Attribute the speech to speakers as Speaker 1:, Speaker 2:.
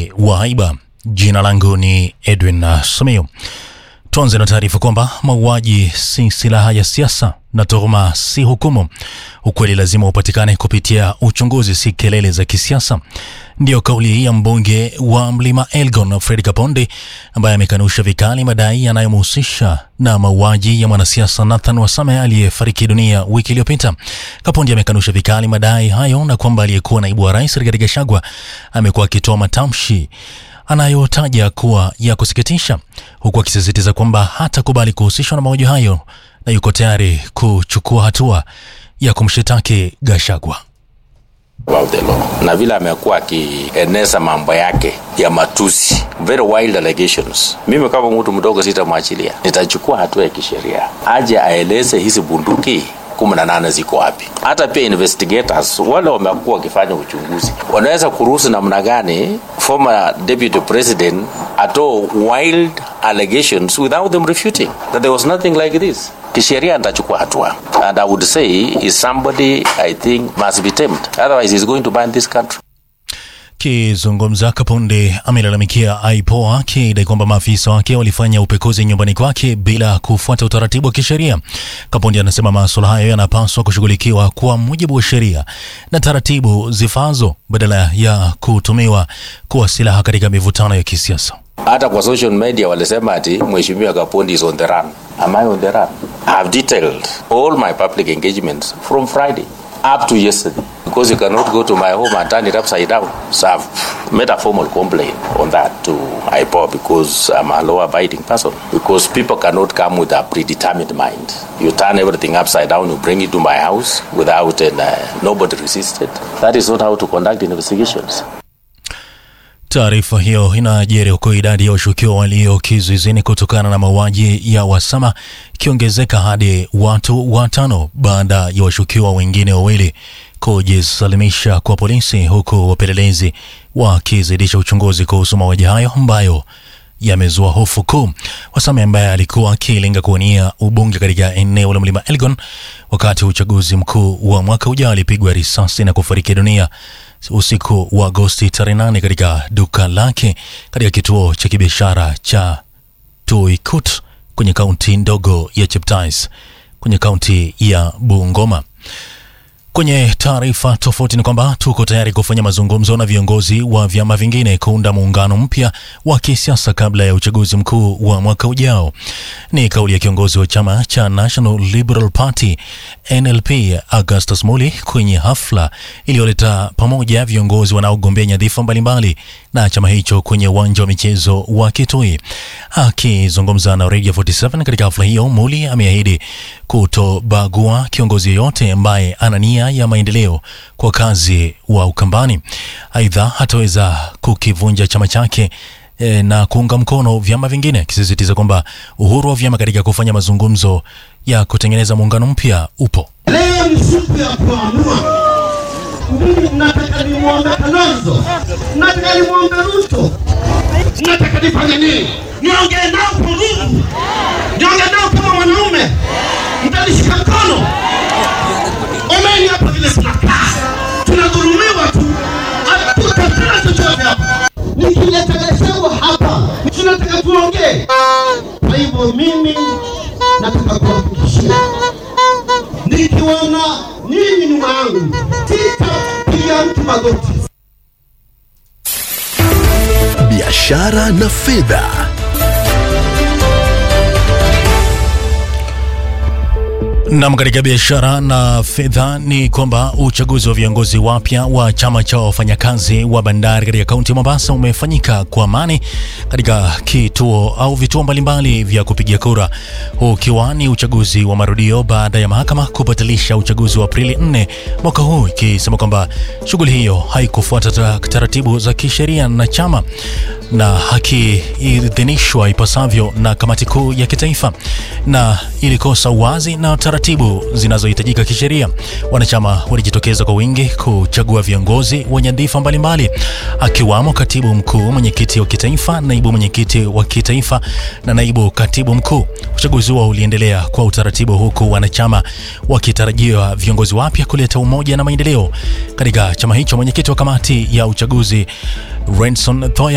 Speaker 1: uchaguzi wa haiba. Jina langu ni Edwin Simiyu. Tuanze na taarifa kwamba mauaji si silaha ya siasa na tuhuma si hukumu. Ukweli lazima upatikane kupitia uchunguzi, si kelele za kisiasa. Ndiyo kauli ya mbunge wa Mlima Elgon Fred Kaponde ambaye amekanusha vikali madai yanayomhusisha na mauaji ya mwanasiasa Nathan Wasame aliyefariki dunia wiki iliyopita. Kaponde amekanusha vikali madai hayo na kwamba aliyekuwa naibu wa rais Rigathi Gachagua amekuwa akitoa matamshi anayotaja kuwa ya kusikitisha, huku akisisitiza kwamba hatakubali kuhusishwa na mauaji hayo na yuko tayari kuchukua hatua ya kumshitaki Gachagua.
Speaker 2: about the law na vile amekuwa akieneza mambo yake ya matusi very wild allegations mimi kama mtu mdogo sitamwachilia nitachukua hatua ya kisheria aje aeleze hizi bunduki kumi na nane ziko wapi hata pia investigators wale wamekuwa wakifanya uchunguzi wanaweza kuruhusu namna gani former deputy president atoe wild allegations without them refuting that there was nothing like this kisheria nitachukua hatua and i would say is somebody i think must be tamed otherwise he's going to burn this country
Speaker 1: Kizungumza Kaponde amelalamikia IPOA akidai kwamba maafisa wake walifanya upekuzi nyumbani kwake bila kufuata utaratibu wa kisheria. Kaponde anasema masuala hayo yanapaswa kushughulikiwa kwa mujibu wa sheria na taratibu zifazo badala ya kutumiwa kuwa silaha katika mivutano ya kisiasa.
Speaker 2: hata kwa social media walisema ati mheshimiwa kapondi is on the run am i on the run i have detailed all my public engagements from friday up to yesterday because you cannot go to my home and turn it upside down so i've made a formal complaint on that to ipo because i'm a law abiding person because people cannot come with a predetermined mind you turn everything upside down you bring it to my house without and uh, nobody resisted that is not how to conduct investigations
Speaker 1: Taarifa hiyo inajiri huku idadi ya washukiwa walio kizuizini kutokana na mauaji ya Wasama ikiongezeka hadi watu watano baada ya washukiwa wengine wawili kujisalimisha kwa polisi, huku wapelelezi wakizidisha uchunguzi kuhusu mauaji hayo ambayo yamezua hofu kuu. Wasame ambaye alikuwa akilenga kuwania ubunge katika eneo la mlima Elgon wakati wa uchaguzi mkuu wa mwaka ujao alipigwa risasi na kufariki dunia usiku wa Agosti tarehe nane katika duka lake katika kituo cha kibiashara cha Tuikut kwenye kaunti ndogo ya Cheptais kwenye kaunti ya Bungoma. Kwenye taarifa tofauti ni kwamba tuko tayari kufanya mazungumzo na viongozi wa vyama vingine kuunda muungano mpya wa kisiasa kabla ya uchaguzi mkuu wa mwaka ujao. Ni kauli ya kiongozi wa chama cha National Liberal Party NLP Augustus Muli kwenye hafla iliyoleta pamoja viongozi wanaogombea nyadhifa mbalimbali na chama hicho kwenye uwanja wa michezo wa Kitui. Akizungumza na Radio 47 katika hafla hiyo, Muli ameahidi kutobagua kiongozi yeyote ambaye ana nia ya maendeleo kwa kazi wa Ukambani. Aidha, hataweza kukivunja chama chake e, na kuunga mkono vyama vingine, akisisitiza kwamba uhuru wa vyama katika kufanya mazungumzo ya kutengeneza muungano mpya upo.
Speaker 3: Leo ni siku ya kuamua. Mimi nataka nimwombe Kalonzo, nataka nimwombe Ruto, nataka nifanye nini? Niongee nao kwa nguvu, niongee nao kama mwanaume, mtanishika mkono. Omeni hapa vile tunakaa, tunadhulumiwa tu, hatutafuna chochote hapa. Nikileta Gachagua hapa, tunataka tuongee. Kwa hivyo mimi nataka kuwahakikishia nikiona nyinyi nyuma yangu sitapiga mtu magoti.
Speaker 4: biashara na fedha.
Speaker 1: Nam, katika biashara na fedha ni kwamba uchaguzi wa viongozi wapya wa chama cha wafanyakazi wa bandari katika kaunti ya Mombasa umefanyika kwa amani katika kituo au vituo mbalimbali vya kupigia kura, huu ukiwa ni uchaguzi wa marudio baada ya mahakama kubatilisha uchaguzi wa Aprili 4 mwaka huu, ikisema kwamba shughuli hiyo haikufuata ta- taratibu za kisheria na chama na hakiidhinishwa ipasavyo na kamati kuu ya kitaifa na ilikosa uwazi na taratibu zinazohitajika kisheria. Wanachama walijitokeza kwa wingi kuchagua viongozi wa nyadhifa mbalimbali, akiwamo katibu mkuu, mwenyekiti wa kitaifa, naibu mwenyekiti wa kitaifa na naibu katibu mkuu. Uchaguzi huo uliendelea kwa utaratibu, huku wanachama wakitarajiwa viongozi wapya kuleta umoja na maendeleo katika chama hicho. Mwenyekiti wa kamati ya uchaguzi Renson Thoya